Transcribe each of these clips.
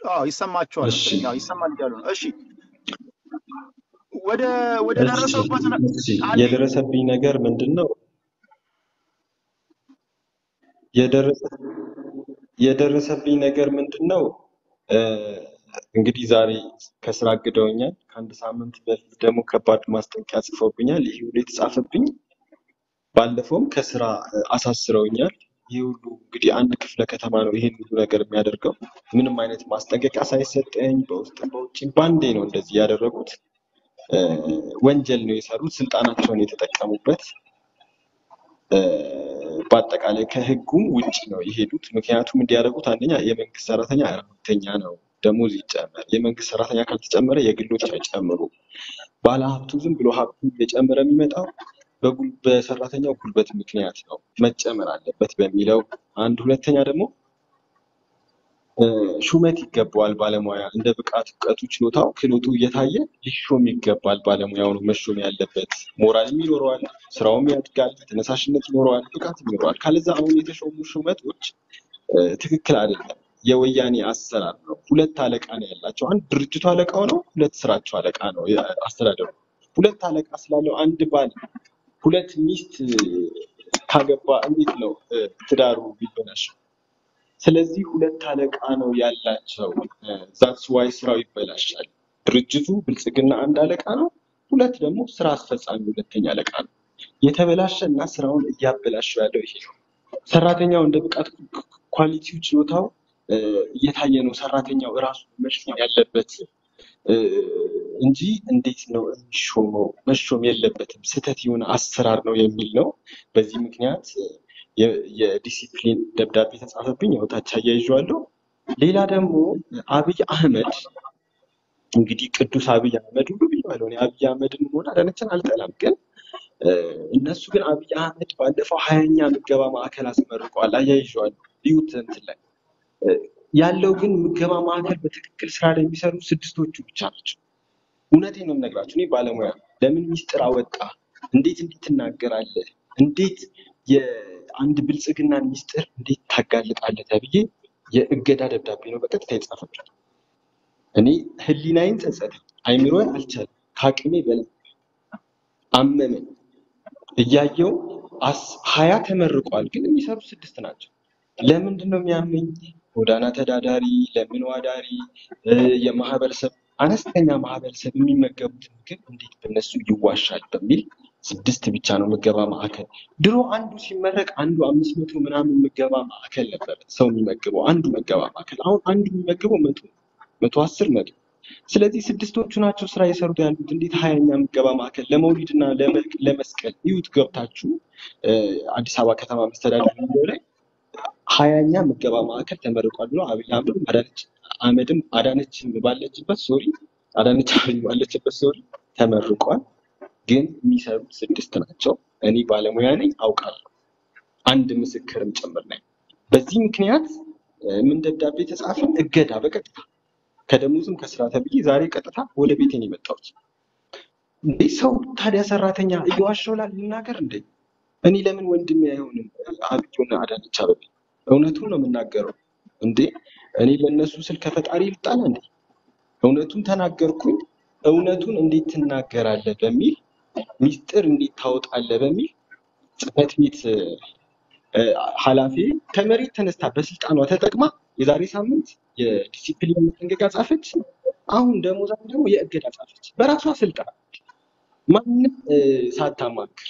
አዎ ይሰማችኋል እሺ መሰለኝ። አዎ ይሰማል እያሉ ነው። እሺ ወደ ወደ እሺ ደረሰበት ነ- እሺ አንዴ የደረሰብኝ ነገር ምንድን ነው? የደረሰ የደረሰብኝ ነገር ምንድን ነው? እ፣ እንግዲህ ዛሬ ከስራ አግደውኛል። ከአንድ ሳምንት በፊት ደግሞ ከባድ ማስጠንቀቂያ ጽፈውብኛል። ይህ ሁሉ የተጻፈብኝ ባለፈውም ከስራ እ፣ አሳስረውኛል። ይህ ሁሉ እንግዲህ አንድ ክፍለ ከተማ ነው ይሄን ሁሉ ነገር የሚያደርገው። ምንም አይነት ማስጠንቀቂያ ሳይሰጠኝ በውስጥም በውጭም ባንዴ ነው እንደዚህ ያደረጉት። እ፣ ወንጀል ነው የሰሩት። ስልጣናቸውን የተጠቀሙበት እ፣ በአጠቃላይ ከህጉም ውጭ ነው የሄዱት። ምክንያቱም እንዲያደርጉት አንደኛ የመንግስት ሰራተኛ ረሀብተኛ ነው፣ ደሞዝ ይጨመር። የመንግስት ሰራተኛ ካልተጨመረ የግሎች አይጨምሩ። ባለሀብቱ ዝም ብሎ ሀብቱ እየጨመረ የሚመጣው በጉል- በሰራተኛው ጉልበት ምክንያት ነው፣ መጨመር አለበት በሚለው አንድ። ሁለተኛ ደግሞ እ፣ ሹመት ይገባዋል ባለሙያ እንደ ብቃት እውቀቱ፣ ችሎታው፣ ክህሎቱ እየታየ ሊሾም ይገባል። ባለሙያው ነው መሾም ያለበት። ሞራልም ይኖረዋል፣ ስራውም ያድጋል፣ ተነሳሽነት ይኖረዋል፣ ብቃት ይኖረዋል። ካለዛ አሁን የተሾሙ ሹመቶች እ፣ ትክክል አይደለም። የወያኔ አሰራር ነው። ሁለት አለቃ ነው ያላቸው። አንድ ድርጅቱ አለቃው ነው፣ ሁለት ስራቸው አለቃ ነው አስተዳደሩ። ሁለት አለቃ ስላለው አንድ ባል ሁለት ሚስት ካገባ እንዴት ነው እ፣ ትዳሩ ቢበላሽ? ስለዚህ ሁለት አለቃ ነው ያላቸው። ዛትስ ዋይ ስራው ይበላሻል። ድርጅቱ ብልጽግና አንድ አለቃ ነው፣ ሁለት ደግሞ ስራ አስፈጻሚ ሁለተኛ አለቃ ነው። የተበላሸ እና ስራውን እያበላሸው ያለው ይሄ ነው። ሰራተኛው እንደ ብቃት ኳሊቲው ችሎታው እ፣ እየታየ ነው ሰራተኛው እራሱ መሾም ያለበት እ፣ እንጂ እንዴት ነው የሚሾመው? መሾም የለበትም ስህተት የሆነ አሰራር ነው የሚል ነው። በዚህ ምክንያት እ፣ የ- የዲሲፕሊን ደብዳቤ ተጻፈብኝ። ያው ታች አያይዤዋለሁ። ሌላ ደግሞ አብይ አህመድ እንግዲህ ቅዱስ አብይ አህመድ ሁሉ ብዬዋለሁ። እኔ አብይ አህመድን ሆነ አዳነችን አልጠላም፣ ግን እ፣ እነሱ ግን አብይ አህመድ ባለፈው ሀያኛ ምገባ ማዕከል አስመርቀዋል። አያይዤዋለሁ። ይሁት እንትን ላይ እ፣ ያለው ግን ምገባ ማዕከል በትክክል ስራ ላይ የሚሰሩ ስድስቶቹ ብቻ ናቸው። እውነቴን ነው የምነግራችሁ። እኔ ባለሙያ ነኝ። ለምን ሚስጥር አወጣ? እንዴት እንዴት ትናገራለህ? እንዴት የአንድ ብልጽግናን ሚስጥር እንዴት ታጋልጣለህ? ተብዬ የእገዳ ደብዳቤ ነው በቀጥታ የጻፈብኝ። እኔ ህሊናዬን ጸጸተኝ፣ አይምሮዬ አልቻለም፣ ከአቅሜ በላይ አመመኝ። እያየው አስ- ሀያ ተመርቋል፣ ግን የሚሰሩ ስድስት ናቸው። ለምንድን ነው የሚያመኝ? ጎዳና ተዳዳሪ፣ ለምን ዋዳሪ፣ እ፣ የማህበረሰብ አነስተኛ ማህበረሰብ የሚመገቡት ምግብ እንዴት በእነሱ ይዋሻል በሚል ስድስት ብቻ ነው ምገባ ማዕከል። ድሮ አንዱ ሲመረቅ አንዱ አምስት መቶ ምናምን ምገባ ማዕከል ነበረ ሰው የሚመግበው አንዱ ምገባ ማዕከል። አሁን አንዱ የሚመግበው መቶ መቶ አስር መቶ ስለዚህ ስድስቶቹ ናቸው ስራ የሰሩት ያሉት። እንዴት ሀያኛ ምገባ ማዕከል ለመውሊድ እና ለመ- ለመስቀል ይሁት ገብታችሁ እ፣ አዲስ አበባ ከተማ መስተዳደር የሚለው ላይ ሀያኛ ምገባ ማዕከል ተመርቋል ብሎ አብይ አህመድ አዳነች አህመድም አዳነችም ባለችበት ሶሪ አዳነች አቤቤ ባለችበት ሶሪ ተመርቋል። ግን የሚሰሩት ስድስት ናቸው። እኔ ባለሙያ ነኝ አውቃለሁ፣ አንድ ምስክርም ጭምር ነኝ። በዚህ ምክንያት እ፣ ምን ደብዳቤ ተጻፈ? እገዳ በቀጥታ ከደሞዝም ከስራ ተብዬ ዛሬ ቀጥታ ወደ ቤቴ ነው የመጣሁት። እንዴ ሰው ታዲያ ሰራተኛ እየዋሸው ላል ልናገር እንዴ? እኔ ለምን ወንድሜ አይሆንም? አብዩና አዳነች አቤቤ እውነቱን ነው የምናገረው እንዴ። እኔ ለእነሱ ስል ከፈጣሪ ልጣላ እንዴ? እውነቱን ተናገርኩኝ። እውነቱን እንዴት ትናገራለህ በሚል ሚስጥር እንዴት ታወጣለህ በሚል ጽህፈት ቤት እ፣ ኃላፊ ከመሬት ተነስታ በስልጣኗ ተጠቅማ የዛሬ ሳምንት የዲሲፕሊን ማስጠንቀቂያ ጻፈች። አሁን ደሞዛ ደግሞ የእገዳ ጻፈች በራሷ ስልጣን ማንም እ፣ ሳታማክር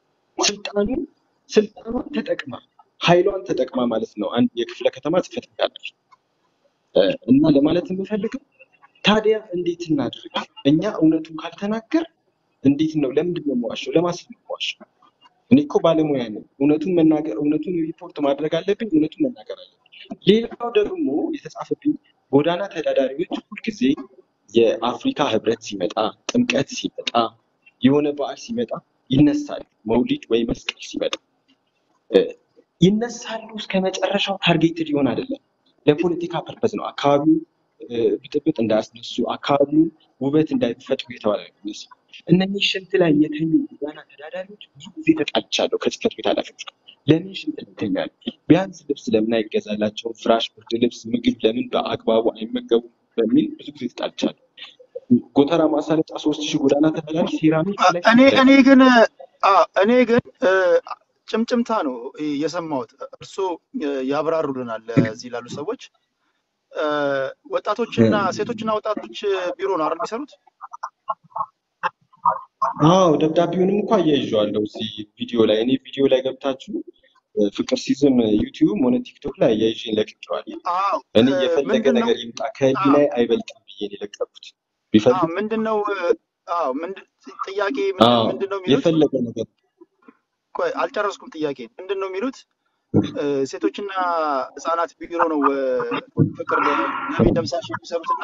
ስልጣኑን ስልጣኗን ተጠቅማ ኃይሏን ተጠቅማ ማለት ነው። አንድ የክፍለ ከተማ ጽህፈት ቤት ኃላፊ እ፣ እና ለማለት የምፈልገው ታዲያ እንዴት እናድርግ? እኛ እውነቱን ካልተናገር እንዴት ነው? ለምንድን ነው የምዋሸው? ለማስል ነው የምዋሸው? እኔ እኮ ባለሙያ ነኝ። እውነቱን መናገር እውነቱን ሪፖርት ማድረግ አለብኝ። እውነቱን መናገር አለብኝ። ሌላው ደግሞ የተጻፈብኝ ጎዳና ተዳዳሪዎች ሁልጊዜ የአፍሪካ ህብረት ሲመጣ፣ ጥምቀት ሲመጣ፣ የሆነ በዓል ሲመጣ ይነሳሉ። መውሊድ ወይ መስቀል ሲመጣ እ፣ ይነሳሉ። እስከ መጨረሻው ታርጌትድ ይሆን አይደለም። ለፖለቲካ ፐርፐዝ ነው። አካባቢው እ፣ ብጥብጥ እንዳያስነሱ፣ አካባቢውን ውበት እንዳይፈጥሩ የተባለ ነው የሚመስለው። እነኚህ ሽንት ላይ የተኙ ጎዳና ተዳዳሪዎች ብዙ ጊዜ ተጣልቻለሁ ከጽህፈት ቤት ኃላፊዎች ጋር። ለምን ሽንት ይተኛል? ቢያንስ ልብስ ለምን አይገዛላቸውም? ፍራሽ፣ ብርድ ልብስ፣ ምግብ ለምን በአግባቡ አይመገቡም? በሚል ብዙ ጊዜ ተጣልቻለሁ። ጎተራ ማሳለጫ ሶስት ሺህ ጎዳና ተመላሽ ሴራሚክ አ- ላይ እኔ ሽንት እኔ አይተኛም። ግን አ፣ እኔ ግን እ፣ ጭምጭምታ ነው የሰማሁት። እርስዎ እ፣ ያብራሩልናል እዚህ ላሉ ሰዎች። እ፣ ወጣቶችና ሴቶችና ወጣቶች ቢሮ ነው አይደል የሚሰሩት? አዎ ደብዳቤውንም እኮ አያይዤዋለሁ እዚህ ቪዲዮ ላይ። እኔ ቪዲዮ ላይ ገብታችሁ እ፣ ፍቅር ሲዝም ዩቲዩብ ሆነ ቲክቶክ ላይ አያይዤ ለቅቄዋለሁ። አዎ እኔ እ፣ የፈለገ ምንድን ነው ነገር ይምጣ አዎ ከህሊናዬ አይበልጥም ብዬ ነው የለቀኩት። አዎ ቢፈልጉ ምንድን ነው እ፣ አዎ ምንድን ጥያቄ ምንድን አዎ ምንድን ነው የሚሉት? የፈለገ ነገር ቆይ አልጨረስኩም። ጥያቄ ምንድን ነው የሚሉት? እ፣ ሴቶችና ህጻናት ቢሮ ነው እ፣ ፍቅር ነቢ ደምሳሽ የሚሰሩትና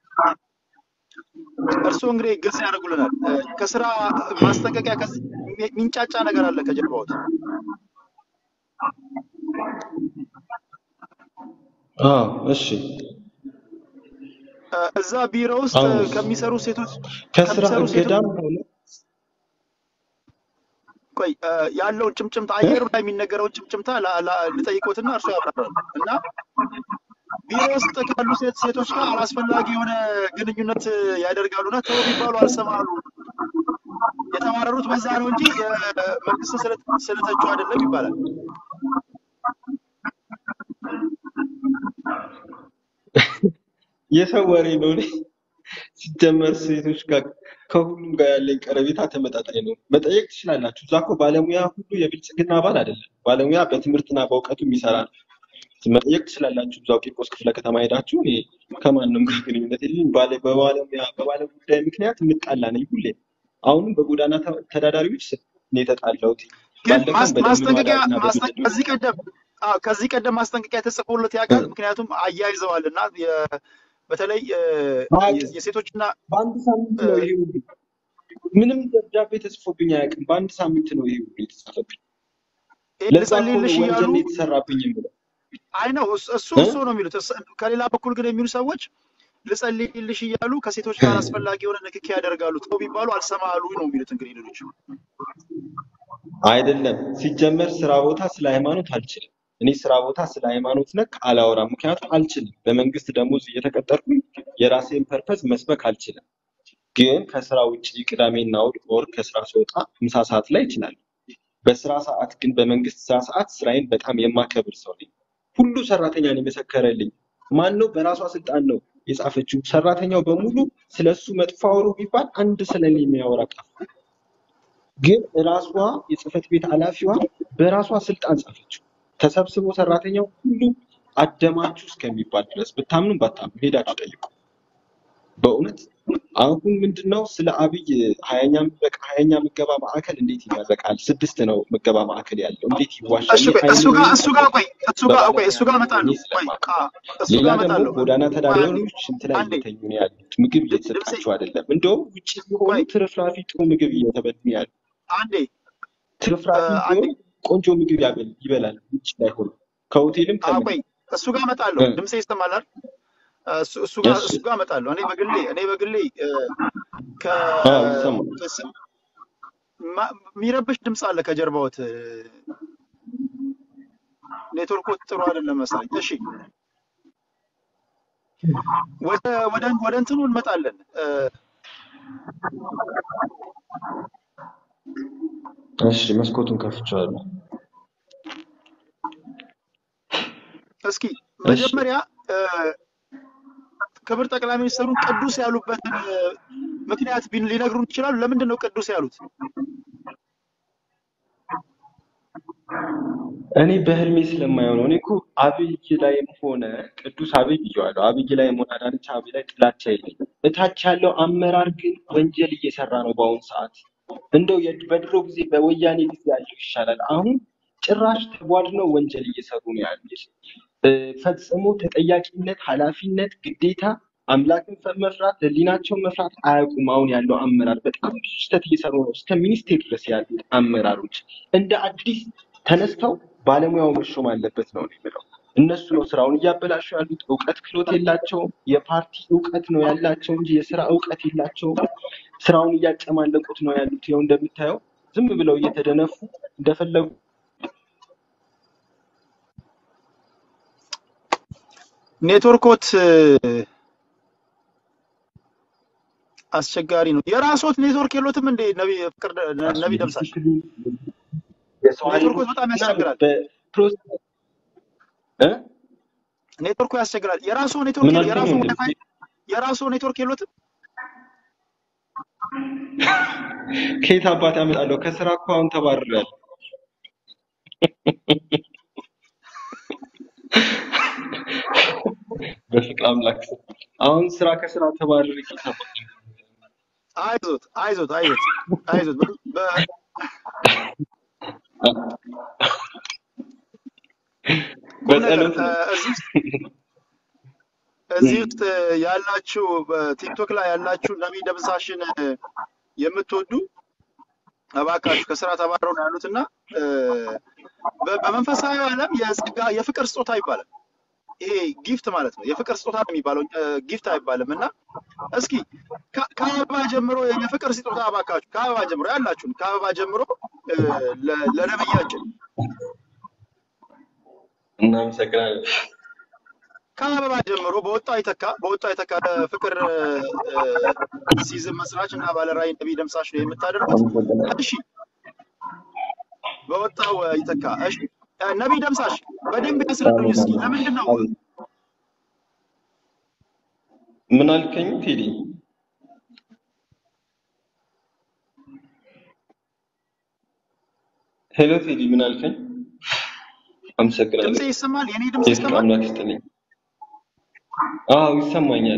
እርስዎ እንግዲህ ግልጽ ያደርጉልናል። እ፣ ከስራ ማስጠንቀቂያ ከዚህ የሚንጫጫ ነገር አለ ከጀርባዎት። አዎ እሺ እ፣ እዛ ቢሮ ውስጥ አዎ እ፣ ከሚሰሩ ሴቶች ከስራ ከሚሰሩ ሴቶች እገዳም ሆነ ቆይ እ፣ ያለውን ጭምጭምታ አየሩ ላይ የሚነገረውን ጭምጭምታ ላ- ላ- ልጠይቆትና እርሱ ያብራራሉ እና ቢሮ ውስጥ ካሉ ሴት ሴቶች ጋር አላስፈላጊ የሆነ ግንኙነት ያደርጋሉና ተው ቢባሉ አልሰማሉ። የተማረሩት በዛ ነው እንጂ የመንግስት ስለተቹ አይደለም ይባላል። የሰው ወሬ ነው። እኔ ሲጀመር ሴቶች ጋር ከሁሉም ጋር ያለኝ ቀረቤታ ተመጣጣኝ ነው። መጠየቅ ትችላላችሁ። እዛ እኮ ባለሙያ ሁሉ የብልጽግና አባል አይደለም። ባለሙያ በትምህርትና በእውቀቱ የሚሰራ ነው። መጠየቅ ትችላላችሁ። እዛው ቂርቆስ ክፍለ ከተማ ሄዳችሁ እኔ ከማንም ጋር ግንኙነት የለኝም። ባለ በባለሙያ በባለ ጉዳይ ምክንያት የምጣላ ነኝ ሁሌ። አሁንም በጎዳና ተ- ተዳዳሪዎች እኔ የተጣላሁት ግን ባለፈውም ማስ- በደንብ ማስጠንቀቂያ ማዳሪና ማስጠ- በቤተሰብ ከዚህ ቀደም አዎ፣ ከዚህ ቀደም ማስጠንቀቂያ ተጽፎለት ያውቃል። ምክንያቱም አያይዘዋል እና የ- በተለይ እ፣ አያውቅም። የሴቶችና በአንድ ሳምንት እ፣ ነው ይሄ ሁሉ ምንም ደብዳቤ ተጽፎብኝ አያውቅም። በአንድ ሳምንት ነው ይሄ ሁሉ የተጻፈብኝ። ይሄ ለዛ እኮ ነው ልጸልይልሽ እያሉ ወንጀል ነው የተሰራብኝ የምለው አይ ነው እሱ እሱ እ? እሱ ነው የሚሉት። እስ- ከሌላ በኩል ግን የሚሉ ሰዎች ልጸልይልሽ እያሉ ከሴቶች ጋር አስፈላጊ የሆነ ንክኪ ያደርጋሉ። ተው ቢባሉ አልሰማሉ ነው የሚሉት። እንግዲህ ሌሎች አይደለም። ሲጀመር ስራ ቦታ ስለ ሃይማኖት አልችልም። እኔ ስራ ቦታ ስለ ሃይማኖት ነክ አላወራም፣ ምክንያቱም አልችልም። በመንግስት ደሞዝ እየተቀጠርኩኝ የራሴን ፐርፐዝ መስበክ አልችልም። ግን ከስራ ውጭ ቅዳሜና እሑድ ኦር ከስራ ስወጣ ምሳ ሰዓት ላይ እችላለሁ። በስራ ሰዓት ግን በመንግስት ስራ ሰዓት ስራዬን በጣም የማከብር ሰው ነኝ። ሁሉ ሰራተኛን የመሰከረልኝ ማን ነው? በራሷ ስልጣን ነው የጻፈችው። ሰራተኛው በሙሉ ስለሱ መጥፎ አውሩ ቢባል አንድ ስለኔ የሚያወራ ጠፋ። ግን ራሷ የጽህፈት ቤት ኃላፊዋ በራሷ ስልጣን ጻፈችው። ተሰብስቦ ሰራተኛው ሁሉ አደማችሁ እስከሚባል ድረስ ብታምኑም ባታምኑ ሄዳችሁ ጠይቁ። በእውነት አሁን ምንድነው ስለ አብይ ሀያኛ በቃ ሀያኛ ምገባ ማዕከል እንዴት ይመረቃል? ስድስት ነው ምገባ ማዕከል ያለው እንዴት ይዋሻል? እሱ እኔ ቆይ እሱ ጋር አይኔ እሱ ጋር ቆይ እሱ ጋር ቆይ በባለሙያ እሱ ጋር ሆኜ እመጣለሁ። ቆይ ስለማውቅ አ እሱ ሌላ ጋር ደግሞ እመጣለሁ። ጎዳና ቆይ አንዴ ተዳዳሪዎች ሽንት ላይ አንዴ እየተኙ ነው ያሉት። ምግብ ድ- ድምጼ እየተሰጣቸው አይደለም። እንደውም ውጭ ቢሆኑ ቆይ ትርፍራፊ ጥሩ ምግብ እየተበሉ ነው ያሉት። አንዴ እ፣ ትርፍራፊ አንዴ ቢሆን ቆንጆ ምግብ ያበል ይበላል ውጭ ላይ ሆኖ ከሆቴልም አ ከምንም ቆይ እሱ ጋር እመጣለሁ። እ፣ ድምጼ ይሰማል አይደል? እሱ እሱ ጋር እሺ እሱ ጋር እመጣለሁ። እኔ በግሌ እኔ በግሌ እ፣ ከ አዎ ይሰማል። ከስ- ማ- የሚረብሽ ድምፅ አለ ከጀርባዎት። እ፣ ኔትወርኩ ጥሩ አይደለም መሰለኝ። እሺ ወደ ወደ ወደ እንትኑ እንመጣለን። እ፣ እሺ መስኮቱን ከፍቼዋለሁ። እስኪ እሺ መጀመሪያ እ፣ ክብር ጠቅላይ ሚኒስትሩን ቅዱስ ያሉበትን እ፣ ምክንያት ቢን- ሊነግሩን ይችላሉ? ለምንድን ነው ቅዱስ ያሉት? እኔ በህልሜ ስለማየው ነው። እኔ እኮ አብይ ላይም ሆነ ቅዱስ አብይ ብዬዋለሁ። አብይ ላይም ሆነ አዳነች አብይ ላይ ጥላቻ የለኝም። እታች ያለው አመራር ግን ወንጀል እየሰራ ነው በአሁኑ ሰዓት። እንደው የድ- በድሮ ጊዜ በወያኔ ጊዜ ያለው ይሻላል። አሁን ጭራሽ ተቧድነው ወንጀል እየሰሩ ነው ያሉት። እ፣ ፈጽሞ ተጠያቂነት፣ ኃላፊነት፣ ግዴታ አምላክን ፈ- መፍራት ህሊናቸውን መፍራት አያውቁም። አሁን ያለው አመራር በጣም ብዙ ስህተት እየሰሩ ነው። እስከ ሚኒስቴር ድረስ ያሉት አመራሮች እንደ አዲስ ተነስተው ባለሙያው መሾም አለበት ነው እኔ የምለው። እነሱ ነው ስራውን እያበላሹ ያሉት። እውቀት ክህሎት የላቸውም። የፓርቲ እውቀት ነው ያላቸው እንጂ የስራ እውቀት የላቸውም። ስራውን እያጨማለቁት ነው ያሉት። ይኸው እንደምታየው ዝም ብለው እየተደነፉ እንደፈለጉ ኔትወርኮት እ፣ አስቸጋሪ ነው። የራስዎት ኔትወርክ የሎትም እንዴ? ነቢ ፍቅር ደ- ነቢ ደምሳሽ ዲሲፕሊን የሰው ኔትወርኮት ኃይሎች በጣም ምናምን ያስቸግራል። በፕሮሰስ እ ኔትወርኩ ያስቸግራል። የራስዎ ምን ኔትወርክ አልከኝ? የራስዎ ወንድም ዋይፋይ የራስዎ ኔትወርክ የሎትም? ከየት አባት ያመጣለሁ? ከስራ እኮ አሁን ተባርሬያለሁ። በፍቅር አምላክ ስም አሁን ስራ ከስራ ተባርሬ ከየት አባት አይዞት አይዞት አይዞት አይዞት በ- በ- ቁም ነገር በጸሎት እ፣ ነው። እዚህ ውስጥ እዚህ ውስጥ እ፣ ያላችሁ በቲክቶክ ላይ ያላችሁ ነቢ ደምሳሽን እ፣ የምትወዱ እባካችሁ ከስራ ተባረው ነው ያሉት እና እ፣ በ- በመንፈሳዊ ዓለም የጸጋ የፍቅር ስጦታ ይባላል። ይሄ ጊፍት ማለት ነው። የፍቅር ስጦታ ነው የሚባለው ጊፍት አይባልም። እና እስኪ ከ- ከአበባ ጀምሮ የፍቅር ስጦታ እባካችሁ ከአበባ ጀምሮ ያላችሁን ከአበባ ጀምሮ እ፣ ለ- ለነብያችን እናመሰግናለን። ከአበባ ጀምሮ በወጣው ይተካ በወጣው ይተካ ፍቅር ሲዝም መስራች እና ባለራዕይ ነቢይ ደምሳሽ ነው የምታደርጉት። አመሰግናለሁ። እሺ በወጣው ይተካ። እሺ እ፣ ነቢይ ደምሳሽ በደንብ ያስረዱኝ እስኪ ለምንድን ነው አቤት። ምን አልከኝ ቴዲ? ሄሎ ቴዲ፣ ምን አልከኝ? ድምፄ አመሰግናለሁ። ይሰማል? የኔ ድምፅ የፍቅር ይሰማል? አምላክ ይስጥልኝ። አዎ ይሰማኛል፣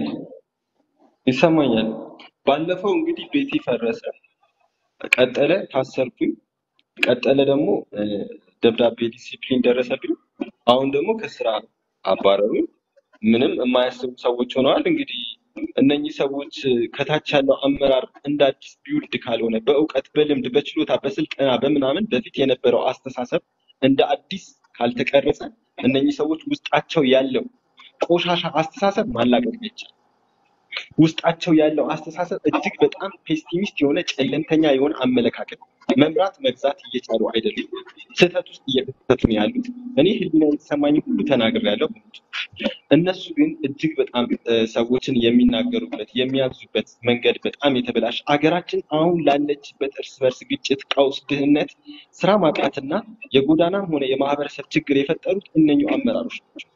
ይሰማኛል። ባለፈው እንግዲህ ቤቴ ፈረሰ፣ ቀጠለ፣ ታሰርኩኝ፣ ቀጠለ ደግሞ እ፣ ደብዳቤ ዲሲፕሊን ደረሰብኝ። አሁን ደግሞ ከስራ አባረሩኝ። ምንም የማያስቡ ሰዎች ሆነዋል። እንግዲህ እነኚህ ሰዎች እ፣ ከታች ያለው አመራር እንደ አዲስ ቢውልድ ካልሆነ በእውቀት፣ በልምድ፣ በችሎታ፣ በስልጠና በምናምን በፊት የነበረው አስተሳሰብ እንደ አዲስ ካልተቀረጸ እነኚህ ሰዎች ውስጣቸው ያለው ቆሻሻ አስተሳሰብ ማላቀቅ አይቻልም። ውስጣቸው ያለው አስተሳሰብ እጅግ በጣም ፔሲሚስት የሆነ ጨለምተኛ የሆነ አመለካከት መምራት መግዛት እየቻሉ አይደሉም። ስህተት ውስጥ እየከተቱ ነው ያሉት። እኔ ህሊና የተሰማኝ ሁሉ ተናግሬያለሁ። እነሱ ግን እጅግ በጣም እ፣ ሰዎችን የሚናገሩበት የሚያዙበት መንገድ በጣም የተበላሸ አገራችን አሁን ላለችበት እርስ በርስ ግጭት፣ ቀውስ፣ ድህነት፣ ስራ ማጣትና የጎዳናም ሆነ የማህበረሰብ ችግር የፈጠሩት እነኚሁ አመራሮች ናቸው።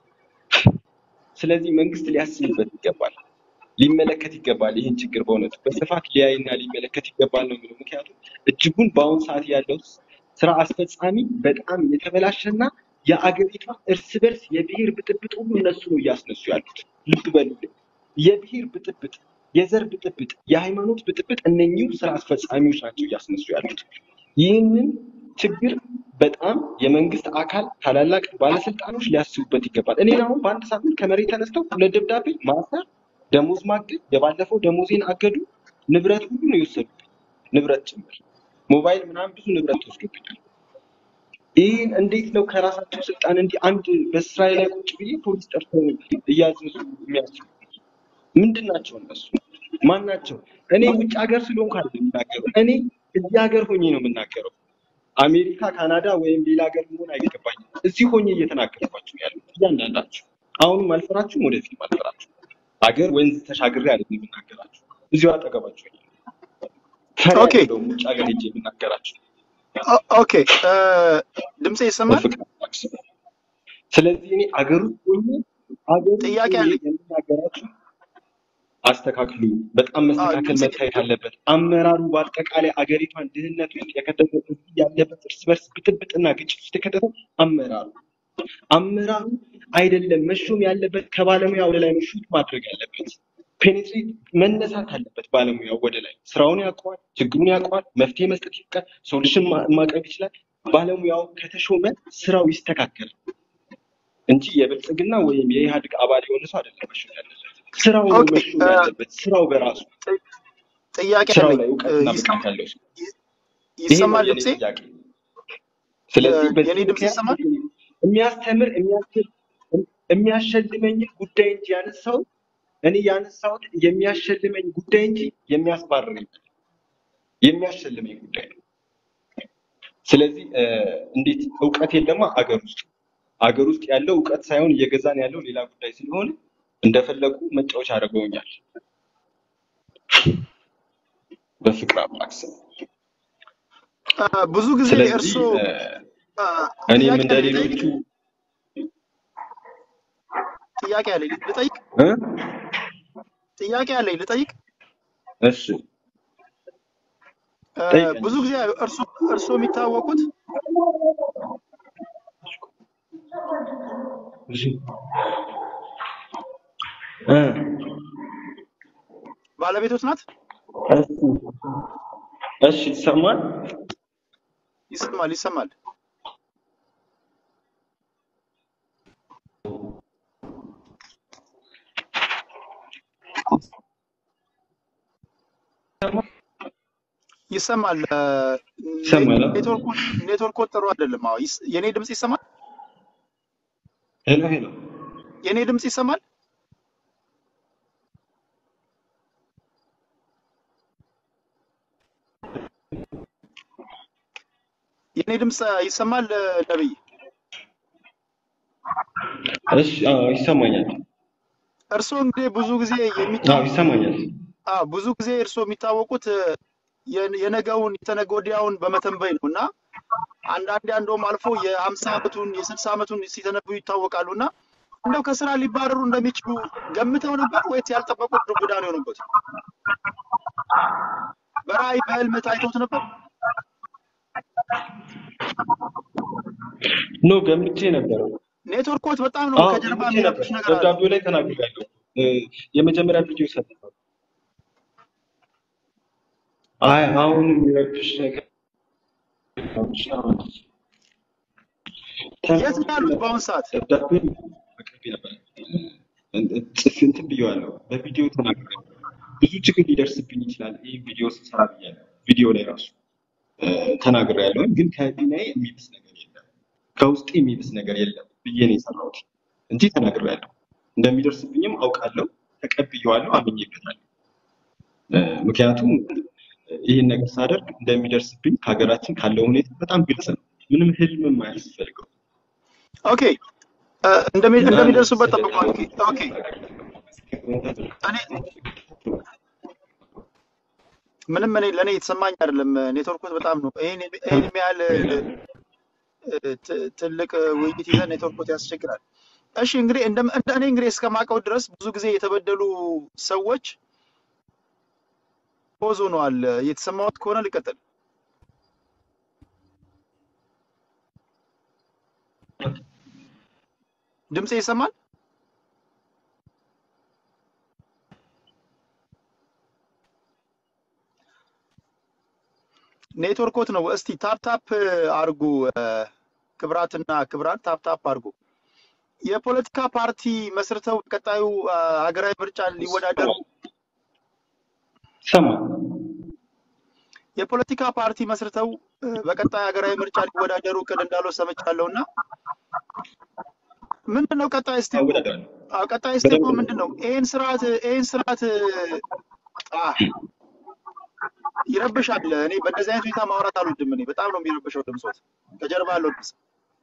ስለዚህ መንግስት ሊያስብበት ይገባል፣ ሊመለከት ይገባል። ይህን ችግር በእውነቱ በስፋት ሊያይና ሊመለከት ይገባል ነው የሚለው። ምክንያቱም እጅጉን በአሁኑ ሰዓት ያለው ስራ አስፈጻሚ በጣም የተበላሸና የአገሪቷ እርስ በርስ የብሔር ብጥብጥ ሁሉ እነሱ ነው እያስነሱ ያሉት። ልብ በሉልኝ። የብሔር ብጥብጥ፣ የዘር ብጥብጥ፣ የሃይማኖት ብጥብጥ እነኚሁ ስራ አስፈጻሚዎች ናቸው እያስነሱ ያሉት። ይህንን ችግር በጣም የመንግስት አካል ታላላቅ ባለስልጣኖች ሊያስቡበት ይገባል። እኔን አሁን በአንድ ሳምንት ከመሬት ተነስተው ሁለት ደብዳቤ ማሰር፣ ደሞዝ ማገድ፣ የባለፈው ደሞዜን አገዱ፣ ንብረት ሁሉ ነው የወሰዱብኝ፣ ንብረት ጭምር ሞባይል ምናምን ብዙ ንብረት ተወስዶብኛል። ይህን እንዴት ነው ከራሳቸው ስልጣን እንዲህ አንድ በስራዬ ላይ ቁጭ ብዬ ፖሊስ ጠርተው እያዘዙ የሚያስቡ ምንድን ናቸው እነሱ? ማን ናቸው? እኔ ውጭ ሀገር ስለሆንኩ አይደለም የምናገረው። እኔ እዚህ ሀገር ሆኜ ነው የምናገረው። አሜሪካ፣ ካናዳ ወይም ሌላ ሀገር መሆን አይገባኝም። እዚህ ሆኜ እየተናገርኳችሁ ነው ያሉት እያንዳንዳችሁ። አሁንም አልፈራችሁም፣ ወደፊትም አልፈራችሁም። ሀገር ወንዝ ተሻግሬ አይደለም የምናገራችሁ፣ እዚሁ አጠገባችሁ ሆኜ ነው። ፈሪ ኦኬ አይደለሁም ውጭ ሀገር ሄጄ የምናገራችሁ ኦ- ኦኬ እ፣ ድምፄ ይሰማል? በፍቅር አምላክ ስም። ስለዚህ እኔ አገር ውስጥ ሆኜ አገር ውስጥ ጥያቄ ሆኜ አለኝ። የምናገራችሁ አስተካክሉ። በጣም አዎ መስተካከል ድምፄ መታየት አለበት። አመራሩ በአጠቃላይ አገሪቷን ድህነት ውስጥ የከተተው እዚህ ያለበት እርስ በርስ ብጥብጥና ግጭት ውስጥ የከተተው አመራሩ አመራሩ አይደለም መሾም ያለበት ከባለሙያ ወደ ላይ ነው ሹት ማድረግ ያለበት። ፔኔትሬት መነሳት አለበት። ባለሙያው ወደ ላይ ስራውን ያውቀዋል፣ ችግሩን ያውቀዋል፣ መፍትሄ መስጠት ይችላል፣ ሶሉሽን ማቅረብ ይችላል። ባለሙያው ከተሾመ ስራው ይስተካከላል እንጂ የብልጽግና ወይም የኢህአዴግ አባል የሆነ ሰው አይደለም መሾም ያለበት። ስራው ነው ኦኬ መሾም እ፣ ያለበት። ስራው በራሱ ጥ- ጥያቄ ስራው አለኝ ላይ እ፣ እውቀትና ይሰማ- ብቃት ያለው ሰው። ይ- ይሄ ነው ይሰማል የኔ ድምፄ? ጥያቄ። ስለዚህ የ- በዚህ የኔ ድምፅ ምክንያት ይሰማል? የሚያስተምር የሚያስችል የሚያሸልመኝን ጉዳይ እንጂ ያነሳው እኔ ያነሳሁት የሚያሸልመኝ ጉዳይ እንጂ የሚያስባርረኝ የሚያሸልመኝ ጉዳይ ነው። ስለዚህ እ፣ እንዴት እውቀት የለማ አገር ውስጥ አገር ውስጥ ያለው እውቀት ሳይሆን እየገዛን ያለው ሌላ ጉዳይ ስለሆነ እንደፈለጉ መጫወቻ አድርገውኛል። በፍቅር አምላክ ስም። አ፣ ብዙ ጊዜ ስለዚህ እርስዎ እ፣ አ፣ እኔም ጥያቄ እንደ አለኝ ልጠይቅ ሌሎቹ ጥያቄ አለኝ ልጠይቅ እ? ጥያቄ አለኝ ልጠይቅ እሺ አ፣ ጠይቀኝ። ብዙ ጊዜ እርስዎ እርስዎ የሚታወቁት እሺ እ፣ ባለቤቶት ናት እሺ እሺ ይሰማል? ይሰማል ይሰማል ይሰማል አ፣ ይሰማል? አ? ኔትወርኩ ኔትወርኩ ጥሩ አይደለም አዎ ይስ- የኔ ድምጽ ይሰማል ሄሎ ሄሎ የኔ ድምጽ ይሰማል የኔ ድምጽ ይሰማል አ፣ ነብይ እሺ አዎ ይሰማኛል። እርስዎ እንግዲህ ብዙ ጊዜ አዎ የሚታወቁ ይሰማኛል። አዎ ብዙ ጊዜ እርስዎ የሚታወቁት የ- የነገውን የተነገ ወዲያውን በመተንበይ ነው እና አንዳንዴ እንደውም አልፎ የሀምሳ ዓመቱን የስልሳ ዓመቱን ሲተነብዩ ይታወቃሉ እና እንደው ከስራ ሊባረሩ እንደሚችሉ ገምተው ነበር ወይስ ያልጠበቁት ዱብ እዳ ነው የሆኑበት? በራእይ በህልም ታይቶት ነበር? ኖ ገምቼ ነበር። ኔትወርኮት በጣም ነው አዎ ከጀርባ ገምቼ ነበር። የሚረብሽ ነገር አለ። ደብዳቤው ላይ ተናግሬያለሁ። እ፣ የመጀመሪያ ቪዲዮ ሰጥቷል። አይ አሁን የሚረብሽ ነገር የት ነው ያሉት በአሁን ሰዓት? ደብዳቤ አቅርቤ ነበር። ጽፍ እንትን ብዬዋለሁ። በቪዲዮ ተናግሬያለሁ። ብዙ ችግር ሊደርስብኝ ይችላል ይህ ቪዲዮ ስሰራ ብያለሁ። ቪዲዮ ላይ ራሱ እ፣ ተናግሬያለሁ። ግን ከህሊናዬ የሚብስ ነገር የለም፣ ከውስጤ የሚብስ ነገር የለም ብዬ ነው የሰራሁት እንጂ ተናግሬያለሁ። እንደሚደርስብኝም አውቃለሁ፣ ተቀብዬዋለሁ፣ አምኜበታለሁ። እ፣ ምክንያቱም ይህን ነገር ሳደርግ እንደሚደርስብኝ ከሀገራችን ካለው ሁኔታ በጣም ግልጽ ነው። ምንም ህልምም አያስፈልገው ኦኬ እ፣ እንደሚ- እና እንደሚደርሱበት ስለ ጠብቋል። ኦኬ እኔ ምንም እኔ ለእኔ የተሰማኝ አይደለም። ኔትወርኮት በጣም ነው ይሄን ይሄን የሚያህል እ፣ ት- ትልቅ ውይይት ይዘን ኔትወርኮት ያስቸግራል። እሺ እንግዲህ እንደ እንደ እኔ እንግዲህ እስከማውቀው ድረስ ብዙ ጊዜ የተበደሉ ሰዎች ፖዝ ሆነዋል። የተሰማዎት ከሆነ ልቀጥል። ድምፄ ይሰማል? ኔትወርኮት ነው። እስቲ ታፕ ታፕ አርጉ። እ፣ ክብራትና ክብራት ታፕ ታፕ አርጉ። የፖለቲካ ፓርቲ መስርተው ቀጣዩ አ፣ ሀገራዊ ምርጫ ሊወዳደሩ ሰማ የፖለቲካ ፓርቲ መስርተው እ፣ በቀጣይ ሀገራዊ ምርጫ ሊወዳደሩ እቅድ እንዳለው ሰምቻለሁ እና ምንድን ነው ቀጣይ ስቴፑ? አወዳደራለሁ። አዎ፣ ቀጣይ ስቴፑ በደንብ ነው። ምንድን ነው? ይሄን ስርዓት ይሄን ስርዓት አ፣ ይረብሻል። እኔ በእንደዚህ አይነት ሁኔታ ማውራት አልወድም። እኔ በጣም ነው የሚረብሸው ድምፆት ከጀርባ ያለው ድምፅ።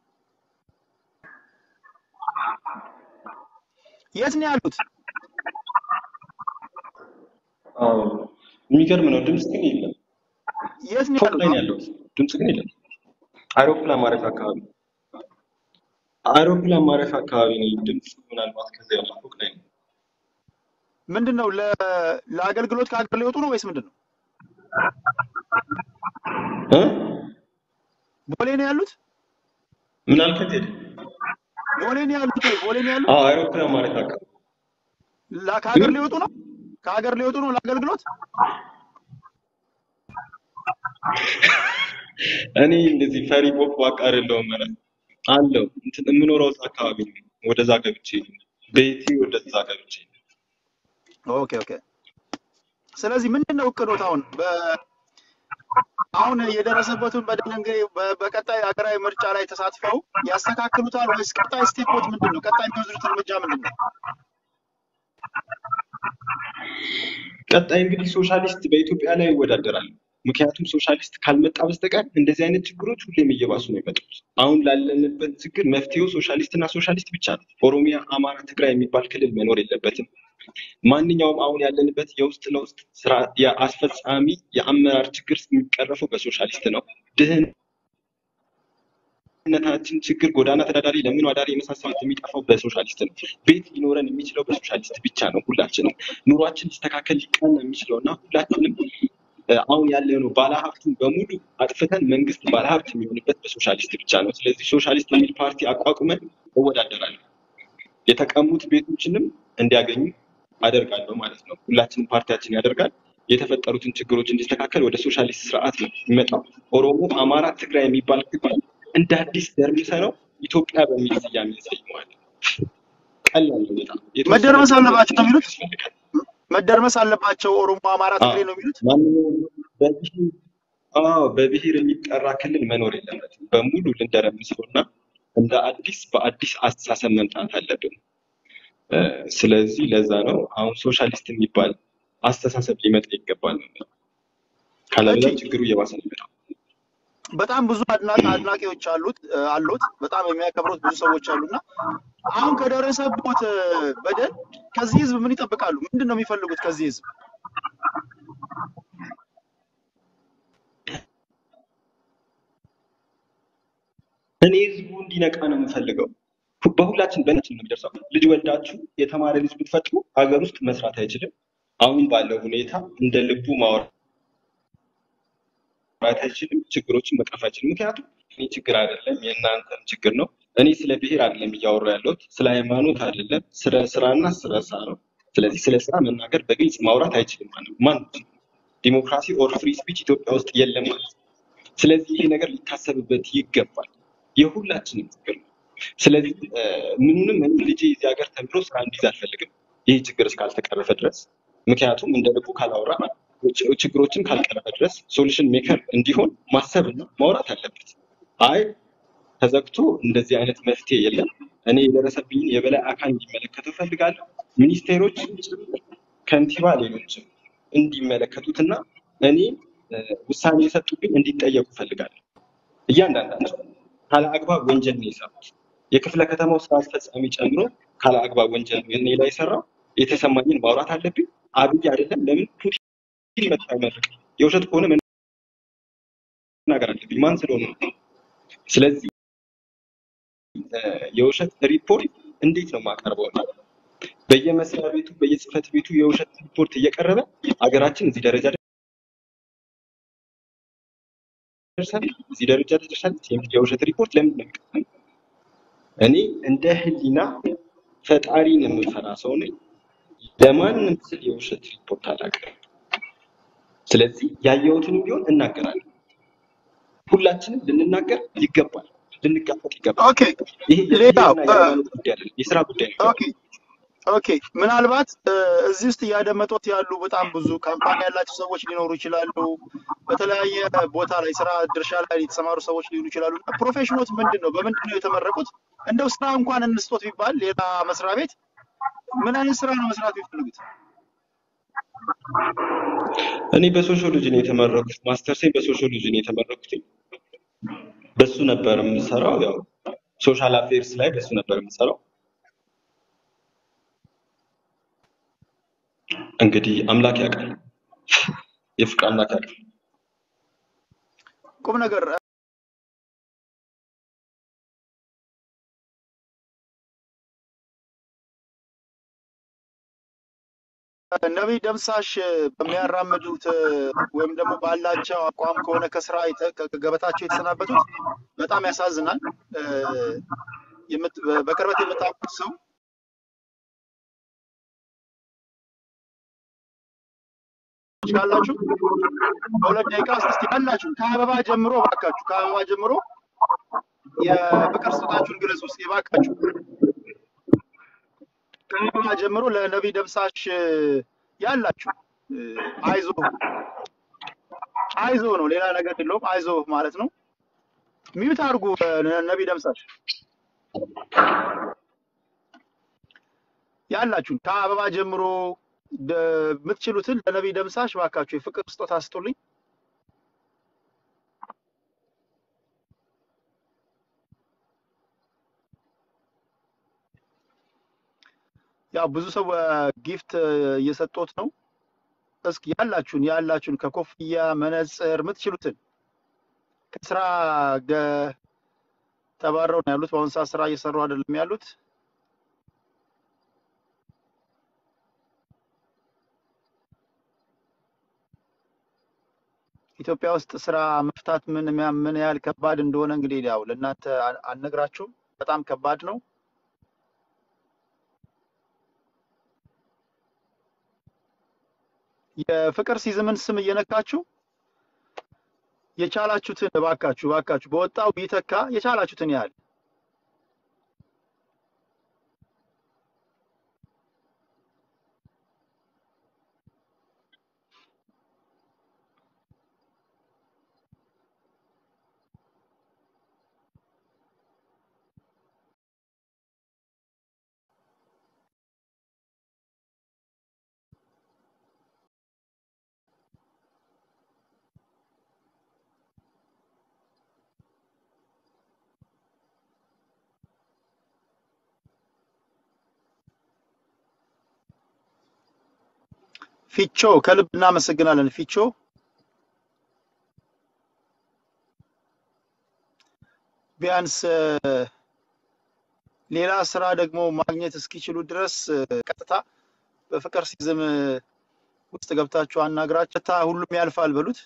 የት ነው ያሉት? አዎ የሚገርም ነው። ድምፅ ግን የለም። የት ነው ፎቅ ያሉት? ላይ ነው ያለሁት። ድምፅ ግን የለም። አይሮፕላን ማረፊያ አካባቢ አይሮፕላን ማረፊያ አካባቢ ነኝ። ድምፅ ምናልባት ከዚያ ያለ ፎቅ ላይ ነው። ምንድን ነው ለ- ለአገልግሎት ከሀገር ሊወጡ ነው ወይስ ምንድን ነው? እ? ቦሌ ነው ያሉት? ምን አልከት ሄደ? ቦሌ ነው ያሉት ወይ? ቦሌ ነው ያሉት? አዎ አይሮፕላን ማረፊያ አካባቢ ላ- ከሀገር እ? ሊወጡ ነው? ከሀገር ሊወጡ ነው ለአገልግሎት? እኔ እንደዚህ ፈሪ ቦቅቧቃ አይደለሁም። ኧረ አለው እንትን የምኖረው እዛ አካባቢ ነው። ወደዛ ገብቼ ነው ቤቴ ወደዛ ገብቼ ነው። ኦኬ ኦኬ። ስለዚህ ምንድን ነው እቅዶት አሁን በ- አሁን የደረሰበትን በደል እንግዲህ በ- በቀጣይ ሀገራዊ ምርጫ ላይ ተሳትፈው ያስተካክሉታል ወይስ ቀጣይ ስቴፖት ምንድን ነው? ቀጣይ የሚወስዱት እርምጃ ምንድን ነው? ቀጣይ እንግዲህ ሶሻሊስት በኢትዮጵያ ላይ ይወዳደራል። ምክንያቱም ሶሻሊስት ካልመጣ በስተቀር እንደዚህ አይነት ችግሮች ሁሌም እየባሱ ነው የመጡት። አሁን ላለንበት ችግር መፍትሄው ሶሻሊስት እና ሶሻሊስት ብቻ ነው። ኦሮሚያ፣ አማራ፣ ትግራይ የሚባል ክልል መኖር የለበትም። ማንኛውም አሁን ያለንበት የውስጥ ለውስጥ ስራ የአስፈጻሚ የአመራር ችግር የሚቀረፈው በሶሻሊስት ነው። ድህነታችን ችግር፣ ጎዳና ተዳዳሪ፣ ለምን አዳሪ የመሳሰሉት የሚጠፋው በሶሻሊስት ነው። ቤት ሊኖረን የሚችለው በሶሻሊስት ብቻ ነው። ሁላችንም ኑሯችን ሊስተካከል ሊቀና የሚችለው እና ሁላችንም እ፣ አሁን ያለነው ባለሀብቱን በሙሉ አጥፍተን መንግስት ባለሀብት የሚሆንበት በሶሻሊስት ብቻ ነው። ስለዚህ ሶሻሊስት የሚል ፓርቲ አቋቁመን እወዳደራለሁ። የተቀሙት ቤቶችንም እንዲያገኙ አደርጋለሁ ማለት ነው። ሁላችንም ፓርቲያችን ያደርጋል። የተፈጠሩትን ችግሮች እንዲስተካከል ወደ ሶሻሊስት ስርዓት ነው የሚመጣው። ኦሮሞ፣ አማራ፣ ትግራይ የሚባል ክፍል እንደ አዲስ ደርምሰ ነው ኢትዮጵያ በሚል ስያሜ እንሰይመዋለን። ቀላል ነው በጣም የተወሰነ መደርመስ ጊዜ አለባቸው ነው የሚሉት። ያስፈልጋል። መደርመስ አለባቸው ኦሮሞ፣ አማራ፣ አዎ ትግሬ ነው የሚሉት። ማንኛውም በብሔር አዎ በብሔር የሚጠራ ክልል መኖር የለበትም። በሙሉ ልንደረምሰው እና እንደ አዲስ በአዲስ አስተሳሰብ መምጣት አለብን። እ፣ ስለዚህ ለዛ ነው አሁን ሶሻሊስት የሚባል አስተሳሰብ ሊመጣ ይገባል ነው የምለው። ኦኬ ካለበለዚያ ችግሩ እየባሰ ነው የሚመጣው። በጣም ብዙ አድናቂ አድናቂዎች አሉት እ፣ አሉት በጣም የሚያከብሩት ብዙ ሰዎች አሉና አሁን ከደረሰቦት እ፣ በደል ከዚህ ህዝብ ምን ይጠብቃሉ? ምንድን ነው የሚፈልጉት ከዚህ ህዝብ? እኔ ህዝቡ እንዲነቃ ነው የምፈልገው። ሁ- በሁላችን በእናችን ነው የሚደርሰው። ልጅ ወልዳችሁ የተማረ ልጅ ብትፈጥሩ ሀገር ውስጥ መስራት አይችልም። አሁን ባለው ሁኔታ እንደ ልቡ ማውራት አይችልም። ችግሮችን መቅረፍ አይችልም። ምክንያቱም እኔ ችግር አይደለም የእናንተም ችግር ነው። እኔ ስለ ብሔር አይደለም እያወራሁ ያለሁት፣ ስለ ሃይማኖት አይደለም፣ ስለ ስራና ስለ ስራ ነው። ስለዚህ ስለ ስራ መናገር በግልጽ ማውራት አይችልም ማለት ነው። ማን ዲሞክራሲ ኦር ፍሪ ስፒች ኢትዮጵያ ውስጥ የለም ማለት ነው። ስለዚህ ይሄ ነገር ሊታሰብበት ይገባል። የሁላችንም ችግር ነው። ስለዚህ እ፣ ምኑንም እኔ ልጄ እዚህ ሀገር ተምሮ ስራ እንዲይዝ አልፈልግም፣ ይህ ችግር እስካልተቀረፈ ድረስ። ምክንያቱም እንደ ልቡ ካላወራ ች- ችግሮችን ካልቀረፈ ድረስ ሶሉሽን ሜከር እንዲሆን ማሰብና ማውራት አለበት። አይ ተዘግቶ እንደዚህ አይነት መፍትሄ የለም፣ እኔ የደረሰብኝን የበላይ አካል እንዲመለከተው እፈልጋለሁ። ሚኒስቴሮች ጭምር፣ ከንቲባ፣ ሌሎችም እንዲመለከቱትና እኔ እ፣ ውሳኔ የሰጡብኝ እንዲጠየቁ እፈልጋለሁ። እያንዳንዳቸው ካለ አግባብ ወንጀል ነው የሰሩት። የክፍለ ከተማው ስራ አስፈጻሚ ጨምሮ ካለ አግባብ ወንጀል ነው እኔ ላይ የሰራው። የተሰማኝን ማውራት አለብኝ። አብይ አይደለም ለምን ፑቲን ይመጣ አይመርቅ? የውሸት ከሆነ መናገር አለብኝ። ማን ስለሆነ ነው? ስለዚህ እ፣ የውሸት ሪፖርት እንዴት ነው የማቀርበው? እኔ? በየመስሪያ ቤቱ በየጽህፈት ቤቱ የውሸት ሪፖርት እየቀረበ ሀገራችን እዚህ ደረጃ ደርሳለች፣ እዚህ ደረጃ ደርሳለች የሚል የውሸት ሪፖርት ለምንድን ነው የሚቀርበው? እኔ እንደ ህሊና ፈጣሪን የምፈራ ሰው ነኝ። ለማንም ስል የውሸት ሪፖርት አላቀርብም። ስለዚህ ያየሁትንም ቢሆን እናገራለሁ። ሁላችንም ልንናገር ይገባል፣ ልንጋፈጥ ይገባል። ኦኬ ይሄ ሌላው የብሔርና እ፣ የሃይማኖት ጉዳይ አይደለም፣ የስራ ጉዳይ ነው። ኦኬ ኦኬ ምናልባት እ፣ እዚህ ውስጥ እያደመጡት ያሉ በጣም ብዙ ካምፓኒ ያላቸው ሰዎች ሊኖሩ ይችላሉ። በተለያየ ቦታ ላይ ስራ ድርሻ ላይ የተሰማሩ ሰዎች ሊሆኑ ይችላሉ። እና ፕሮፌሽኖት ምንድን ነው? በምንድን ነው የተመረቁት? እንደው ስራ እንኳን እንስጦት ቢባል ሌላ መስሪያ ቤት ምን አይነት ስራ ነው መስራት የሚፈልጉት? እኔ በሶሺዮሎጂ ነው የተመረኩት። ማስተርሴን በሶሺዮሎጂ ነው የተመረኩት። በሱ ነበር የምሰራው። ያው ሶሻል አፌርስ ላይ በሱ ነበር የምሰራው። እንግዲህ አምላክ ያውቃል፣ የፍቅር አምላክ ያውቃል። ቁም ነገር ነቢይ ደምሳሽ በሚያራምዱት ወይም ደግሞ ባላቸው አቋም ከሆነ ከስራ የተ- ከገበታቸው የተሰናበቱት በጣም ያሳዝናል። እ፣ የምት- በቅርበት የምታውቁት ሰው ካላችሁ በሁለት ደቂቃ ውስጥ እስኪ ያላችሁ ከአበባ ጀምሮ እባካችሁ ከአበባ ጀምሮ የፍቅር ስጦታችሁን ግለጹ እስኪ እባካችሁ። ከአበባ ጀምሮ ለነቢይ ደምሳሽ ያላችሁ እ፣ አይዞ አይዞ ነው፣ ሌላ ነገር የለውም። አይዞ ማለት ነው። ሚዩት አድርጉ እ፣ ነቢይ ደምሳሽ ያላችሁን ከአበባ ጀምሮ ደ- የምትችሉትን ለነቢይ ደምሳሽ እባካችሁ የፍቅር ስጦታ ስጡልኝ። ያው ብዙ ሰው ጊፍት እየሰጡት ነው። እስኪ ያላችሁን ያላችሁን ከኮፍያ መነጽር የምትችሉትን ከስራ ገ- ተባረው ነው ያሉት። በአሁኑ ሰዓት ስራ እየሰሩ አይደለም ያሉት። ኢትዮጵያ ውስጥ ስራ መፍታት ምን ምን ያህል ከባድ እንደሆነ እንግዲህ ያው ለእናንተ አ- አልነግራችሁም። በጣም ከባድ ነው። የፍቅር ሲዝምን ስም እየነካችሁ የቻላችሁትን እባካችሁ እባካችሁ በወጣው ቢተካ የቻላችሁትን ያህል ፊቾ ከልብ እናመሰግናለን። ፊቾ ቢያንስ እ፣ ሌላ ስራ ደግሞ ማግኘት እስኪችሉ ድረስ እ፣ ቀጥታ በፍቅር ሲዝም እ፣ ውስጥ ገብታችሁ አናግራችሁ ቀጥታ ሁሉም ያልፋል በሉት።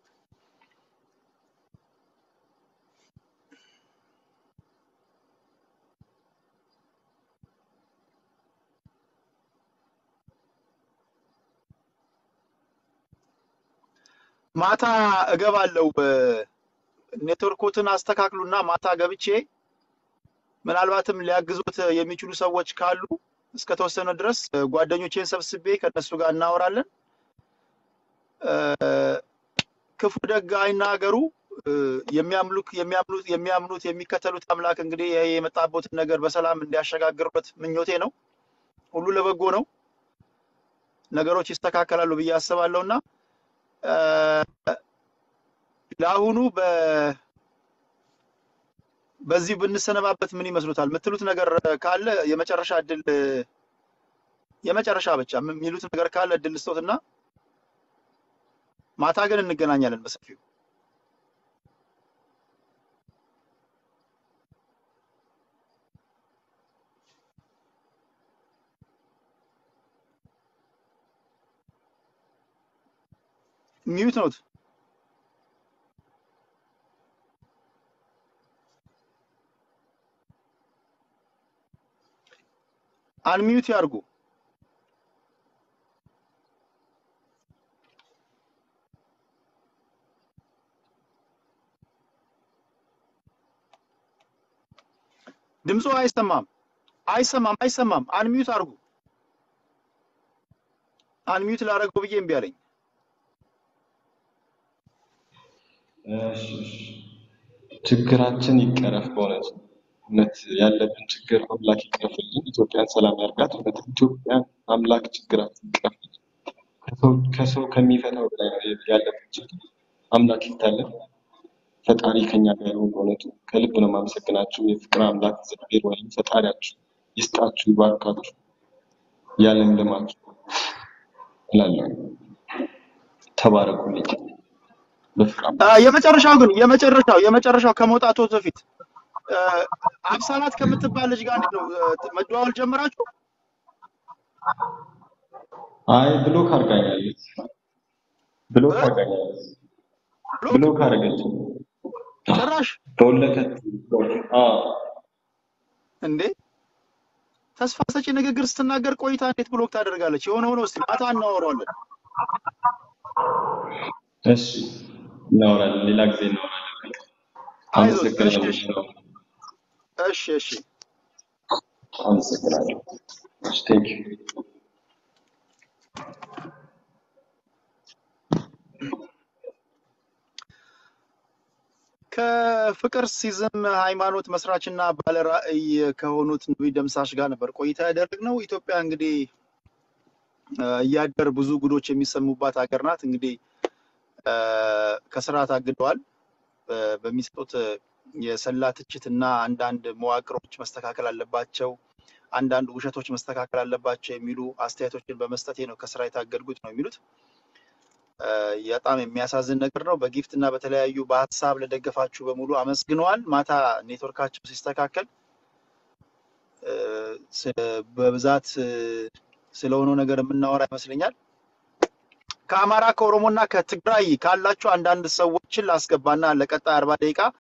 ማታ እገባለሁ። እ፣ ኔትወርኮትን አስተካክሉና ማታ ገብቼ ምናልባትም ሊያግዙት የሚችሉ ሰዎች ካሉ እስከተወሰነ ድረስ እ፣ ጓደኞቼን ሰብስቤ ከነሱ ጋር እናወራለን። እ፣ ክፉ ደግ አይናገሩ። እ፣ የሚያምሉክ የሚያምኑት የሚያምኑት የሚከተሉት አምላክ እንግዲህ ይሄ የመጣበትን ነገር በሰላም እንዲያሸጋግሩበት ምኞቴ ነው። ሁሉ ለበጎ ነው። ነገሮች ይስተካከላሉ ብዬ አስባለሁ እና እ፣ ለአሁኑ በ በዚህ ብንሰነባበት ምን ይመስሉታል? የምትሉት ነገር ካለ የመጨረሻ እድል የመጨረሻ ብቻ የሚሉት ነገር ካለ እድል ልስጦትና ማታ ግን እንገናኛለን በሰፊው። ሚዩት ነውት አንሚዩት ያርጉ። ድምፁ አይሰማም አይሰማም አይሰማም። አንሚዩት አርጉ። አንሚዩት ላደረገው ብዬ እምቢ አለኝ። እሺ፣ እሺ። ችግራችን ይቀረፍ። በእውነት እውነት ያለብን ችግር አምላክ ይቅረፍልን። ኢትዮጵያን ሰላም ያርጋት። እውነት ኢትዮጵያን አምላክ ችግራችን ይቅረፍልን። ከሰው ከሰው ከሚፈታው በላይ ነው ያለብን ችግር። አምላክ ይፍታልን። ፈጣሪ ከኛ ጋር ይሁን። በእውነቱ ከልብ ነው የማመሰግናችሁ። የፍቅር አምላክ እግዚአብሔር ወይም ፈጣሪያችሁ ይስጣችሁ፣ ይባርካችሁ፣ ያለምልማችሁ እላለሁ። ተባረኩልኝ። በፍቅር አ፣ አምላክ የመጨረሻው ግን የመጨረሻው የመጨረሻው ከመውጣቱ በፊት አ፣ አብሳላት ከምትባል ልጅ ጋር እንዴት ነው አ፣ መደዋወል ጀምራችሁ? አይ ብሎክ አድርጋኛለች። ብሎክ እ? አድርጋኛለች። ብሎክ ብሎክ አደረገችኝ። ጭራሽ በወለከት አዎ እንዴ! ተስፋ ሰጪ ንግግር ስትናገር ቆይታ እንዴት ብሎክ ታደርጋለች? የሆነ ሆኖ እስቲ ማታ እናወራዋለን። እሺ እናወራለን፣ ሌላ ጊዜ እናወራለን። አይዞት። እሺ አመሰግናለሁ። እሺ እሺ እሺ። አመሰግናለሁ። እሺ ቴንክ ዩ ከፍቅር ሲዝም ሃይማኖት መስራችና ባለራዕይ ከሆኑት ነቢይ ደምሳሽ ጋር ነበር ቆይታ ያደረግነው። ኢትዮጵያ እንግዲህ አ፣ እያደር ብዙ ጉዶች የሚሰሙባት ሀገር ናት። እንግዲህ አ፣ ከስራ ታግደዋል። በ- በሚሰጡት የሰላ ትችት እና አንዳንድ መዋቅሮች መስተካከል አለባቸው። አንዳንድ ውሸቶች መስተካከል አለባቸው የሚሉ አስተያየቶችን በመስጠቴ ነው ከስራ የታገድኩት ነው የሚሉት። እ፣ በጣም የሚያሳዝን ነገር ነው። በጊፍት እና በተለያዩ በሀሳብ ለደገፋችሁ በሙሉ አመስግነዋል። ማታ ኔትወርካቸው ሲስተካከል እ፣ ስ- በብዛት እ፣ ስለሆነው ነገር የምናወራ ይመስለኛል። ከአማራ ከኦሮሞና ከትግራይ ካላችሁ አንዳንድ ሰዎችን ላስገባና ለቀጣይ አርባ ደቂቃ